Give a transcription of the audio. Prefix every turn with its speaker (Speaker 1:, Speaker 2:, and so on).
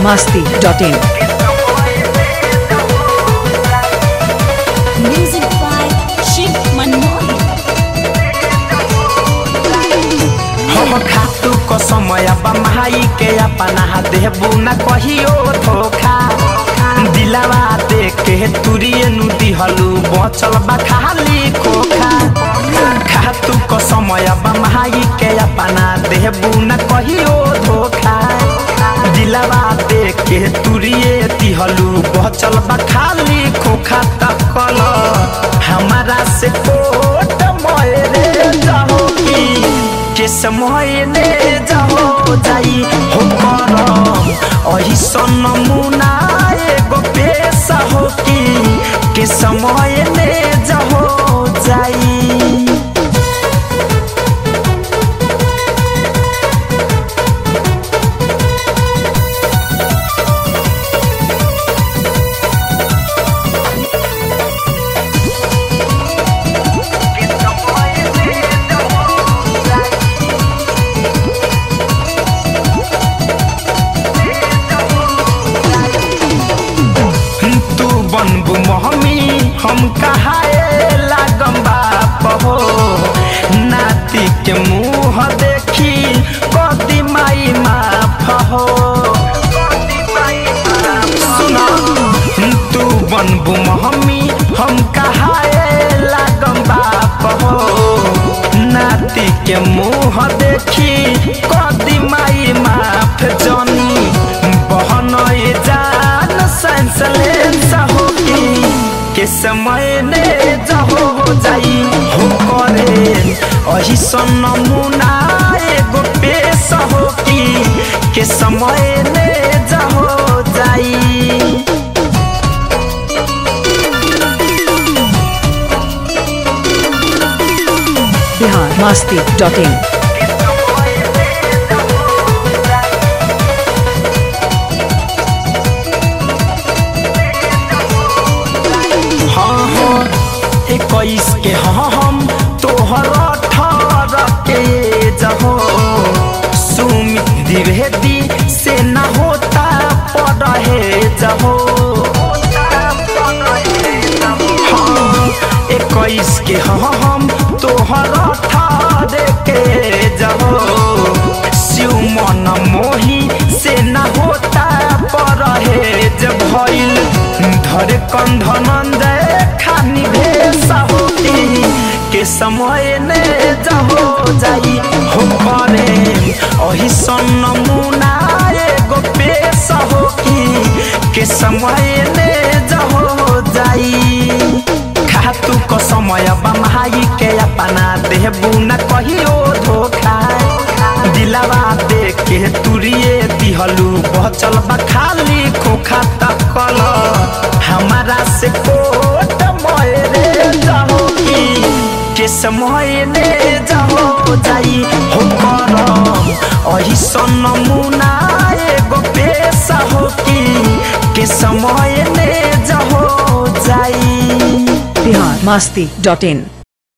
Speaker 1: masti.in.
Speaker 2: Music by Shiv Manmohan.
Speaker 3: हम खातू को समय बमाई के अपना देबू न कहियो धोखा दिलावा दे के तुरिए नु दिहलू बचल बा खाली खोखा खातू को समय बमाई के अपना देबू न कहियो धोखा दिलावा दे के तुरिए दिहलू बचल बा खाली खोखा तकल हमारा से कोट मोरे जाओगी के समय ने जाओ जाई हो करम अही सन मुना एगो पेशा हो की के समय ने जाओ जाई तू बनबू महमी हम कहाए लागम बाप हो नाती के मुंह देखी कदी माई माफ हो सुना तू बनबू महमी हम कहाए लागम बाप हो नाती के मुंह देखी कदी माई माफ जनी बहन जान सेंसलेंस होगी के समय ने जहो जाई हो करे अही सन नमूना एगो पेश होगी के समय ने जहो जाई
Speaker 1: Bihar masti.in.
Speaker 3: हाँ हाँ इक्कीस के हाँ हम तोहर अठारह के जहो सुमित द्विवेदी से न होता पढ़े जहो हाँ इक्कीस के हाँ हम तोहर अठारह के जहो शिव मन मोही से न होता पढ़े जब भइल धरे कंधन खानी भेसा होती के समय ने जहो जाई हो करे अही सन नमूना एगो पेशा होकी के समय ने जहो जाई खातू को समय बमाई के अपना देबू न कहियो धोखा दिलावा दे के तुरिए दिहलू बचल बा खाली खोखा तकल हमारा से कोट मोरे जाओगी के समय ने जाओ जाई हो करम अही सन नमूना एगो पेशा होकी के समय ने जाओ जाई
Speaker 1: Bihar masti.in.